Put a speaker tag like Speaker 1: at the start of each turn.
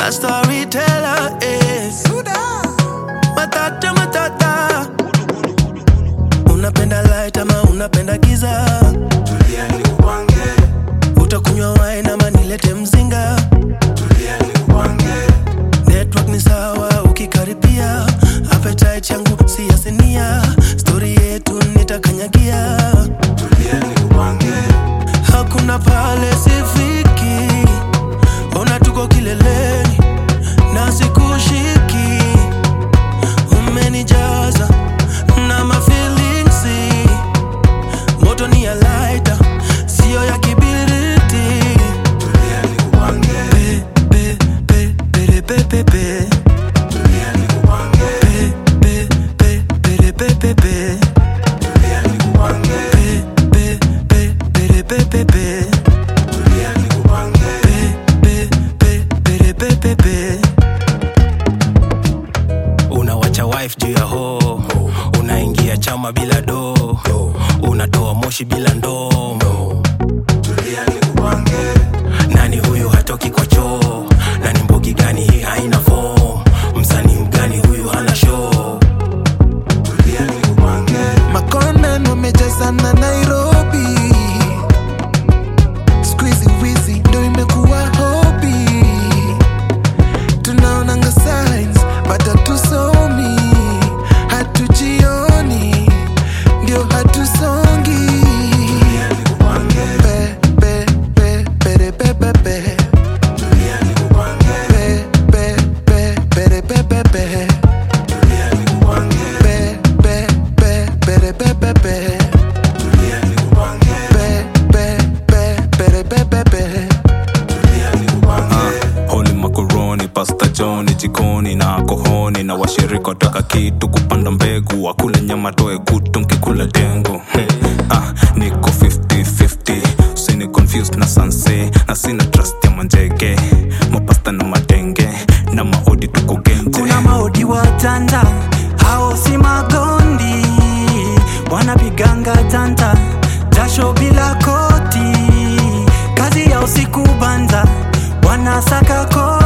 Speaker 1: a storyteller is matata matata unapenda light ama unapenda giza
Speaker 2: tulia nikupange
Speaker 1: utakunywa wine ama nilete mzinga
Speaker 2: tulia nikupange
Speaker 1: network ni sawa ukikaribia appetite yangu si ya sinia stori yetu nitakanyagia
Speaker 2: tulia nikupange
Speaker 1: hakuna pale sifiki ona tuko kileleni na sikushiki umenijaza na mafilingsi moto ni ya laita siyo ya kibiriti
Speaker 2: tulia nikupange
Speaker 1: Pe, pe, pe, pere, pe, pe, pe.
Speaker 2: tulia nikupange
Speaker 1: Pe, pe, pe, pere, pe, pe, pe.
Speaker 2: tulia nikupange
Speaker 1: Pe, pe, pe, pere, pe, pe, pe.
Speaker 2: tulia nikupange
Speaker 1: Pe, pe, pere, pe, pe, pe. unawacha wife juu ya ho unaingia chama bila do unatoa moshi bila ndoo
Speaker 2: tulia nikupange
Speaker 1: nani huyu hatoki kwa choo nani mbogi gani hii haina fom msanii mgani huyu hana show
Speaker 2: tulia nikupange
Speaker 3: makonan wamejazana nairobi squeezy wizi ndo imekuwa hobi tunaonanga signs but hatusomi hatujioni ndio hatusongi
Speaker 2: tulia nikupange
Speaker 3: Pe, pe, pe, pere, pe, pe, pe.
Speaker 2: tulia nikupange
Speaker 3: Pe, pe, pe, pere, pe, pe, pe.
Speaker 2: tulia nikupange
Speaker 3: Pe, pe, pe, pere, pe, pe, pe.
Speaker 2: tulia nikupange
Speaker 3: Pe, pe, pe, pere, pe, pe, pe.
Speaker 2: tulia nikupange
Speaker 4: holi makoroni pasta joni jikoni na kohoni na washirika wataka kitu kupanda mbegu wakule nyama toe kutu nkikula dengu hmm. ah, niko 50-50 usini confused na sanse na sina trust ya manjege mapasta na madenge na maodi tuko genje
Speaker 5: kuna maodi watanda hao si magondi wanapiganga tanta jasho bila koti kazi ya usiku banza wanasaka kodi